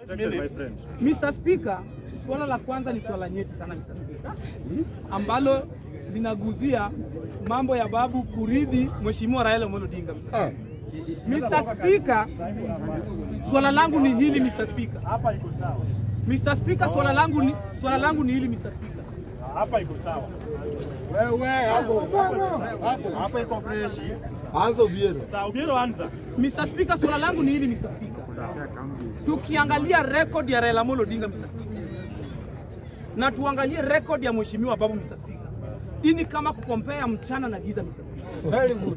Mr. Speaker, swala la kwanza ni swala nyeti sana Mr. Speaker, ambalo linaguzia mambo ya babu kuridhi Mheshimiwa Raila Amolo Odinga. Mr. Mr. Speaker, swala langu ni hili Mr. Speaker. Hapa iko sawa. Mr. Speaker, swala langu ni swala langu ni hili Mr. Speaker. Hapa iko sawa. Hapa iko freshi. Anza Obiero. Sawa, Obiero anza. Mr. Speaker, swala langu ni hili Mr. Speaker. Tukiangalia record ya Raila Amolo Odinga Mr. Speaker, na tuangalie record ya Mheshimiwa Babu Mr. Speaker, hii ni kama kukompea mchana na giza Mr. Speaker. Very good.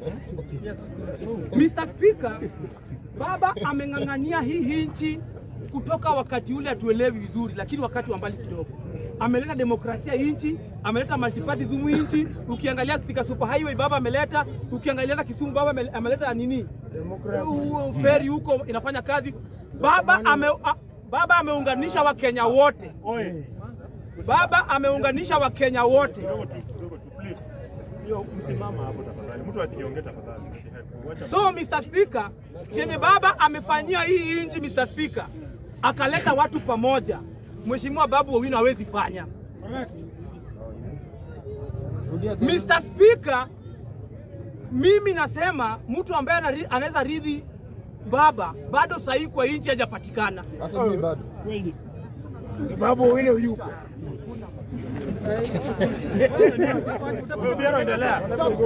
Mr. Speaker, baba ameng'ang'ania hii nchi kutoka wakati ule hatuelewi vizuri, lakini wakati wa mbali kidogo ameleta demokrasia hii nchi, ameleta multipartyism hii nchi. Ukiangalia Thika Super Highway baba ameleta, ukiangalia hata Kisumu baba ame- ameleta nini, U- feri huko inafanya kazi. Baba ame, a, baba ameunganisha Wakenya wote, Oe, baba ameunganisha Wakenya wote. kidogo tu, kidogo tu please. Hiyo msimama hapo tafadhali. Mtu akiongea tafadhali msihepe. Wacha So Mr. Speaker, chenye baba amefanyia hii nchi Mr. Speaker, akaleta watu pamoja, Mheshimiwa Babu Owino hawezi fanya. Mr. Speaker, mimi nasema mtu ambaye anari- anaweza ridhi baba bado sahihi kwa nchi hajapatikana. Hata mimi bado. Wewe Obiero endelea.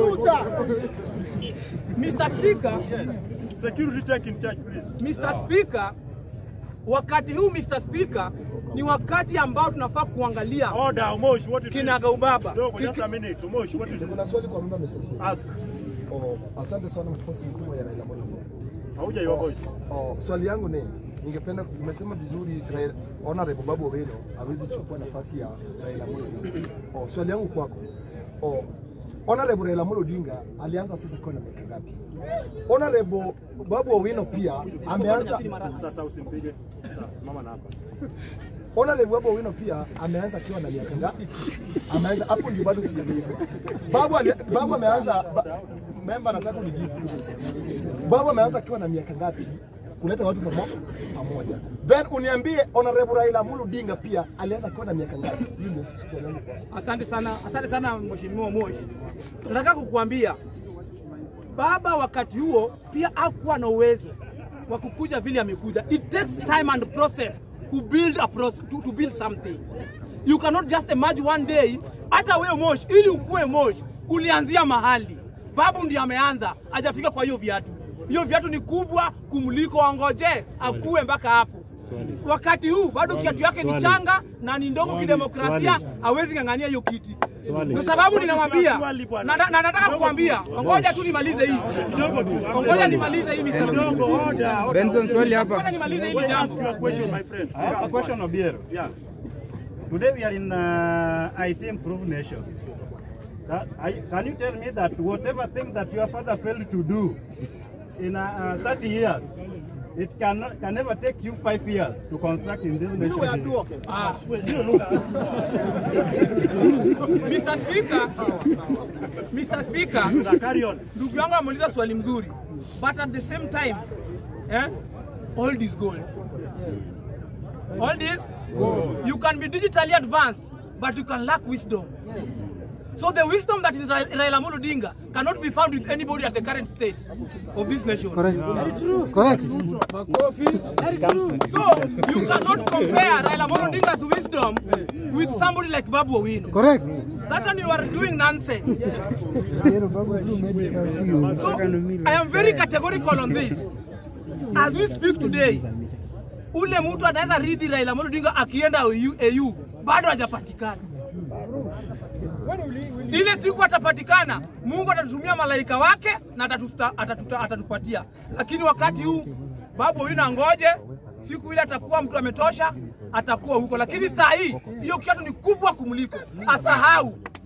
Mr. Speaker, Security take in charge please. Mr. Speaker, wakati huu Mr. Speaker ni wakati ambao tunafaa kuangalia Order, Omosh, what it is? Kinaga ubaba. Kidogo, just a minute. Omosh, what it is? Kuna swali kwa member Mr. Speaker. Ask. Oh, asante sana mkosi mkubwa ya Raila Amolo Odinga. Hauja your voice. Oh, swali yangu ni ningependa umesema vizuri Raila- Honorable Babu Owino hawezi chukua nafasi ya Raila Amolo Odinga. Oh, swali yangu kwako. Oh, Honorable Raila Amolo Odinga alianza sasa kwa na miaka ngapi? Honorable Babu Owino pia ameanza Sasa usimpige. Sawa, simama na hapa. Honorable Babu Owino pia ameanza akiwa na miaka ngapi? Ameanza hapo ndio bado sijaelewa. Babu ali, Babu ameanza ba, member nataka unijibu. Babu ameanza akiwa na miaka ngapi kuleta watu pamo- pamoja? Then uniambie Honorable Raila Amolo Odinga pia alianza akiwa na miaka ngapi? Hiyo ndio swali langu kwako. Asante sana, asante sana Mheshimiwa Moshi. Nataka kukuambia baba wakati huo pia hakuwa na uwezo wa kukuja vile amekuja. It takes time and process to build a process, to, to build something. You cannot just emerge one day. Hata wewe Moshi, ili ukue Moshi, ulianzia mahali. Babu ndiye ameanza, hajafika kwa hiyo viatu. Hiyo viatu ni kubwa kumliko, angoje akue mpaka hapo. Wakati huu bado kiatu yake ni changa na ni ndogo kidemokrasia, hawezi ng'ang'ania hiyo kiti. Kwa sababu ninamwambia na, na, na nataka kukwambia, ngoja tu nimalize hii, Kidogo tu. ngoja nimalize hii Mr. Kidogo, order, order. Benson, swali Ngoja hapa. nimalize hili Ask jambo. your question, my friend. I have a question, Obiero. Yeah. Today we are in uh, IT improved nation. Can, I, can you tell me that whatever thing that your father failed to do in uh, uh, 30 years, it can, can never take you five years to construct in this nation? Ah. Mr. Speaker, Mr. Speaker, Sir, carry on. ndugu yangu ameuliza swali mzuri, but at the same time eh, old is gold. Old is you can be digitally advanced, but you can lack wisdom. So the wisdom that is Ra- Raila Amolo Odinga cannot be found with anybody at the current state of this nation. Correct. So you cannot compare Raila Amolo Odinga's wisdom with somebody like Babu Owino. Correct. That one you are doing nonsense. So I am very categorical on this. As we speak today, ule mtu anaweza ridhi Raila Amolo Odinga akienda AU, AU bado hajapatikana. Ile siku atapatikana, Mungu atatutumia malaika wake na atatusta, atatuta, atatupatia. Lakini wakati huu Babu Owino angoje, siku ile atakuwa mtu ametosha, atakuwa huko. Lakini saa hii hiyo kiatu ni kubwa kumliko, asahau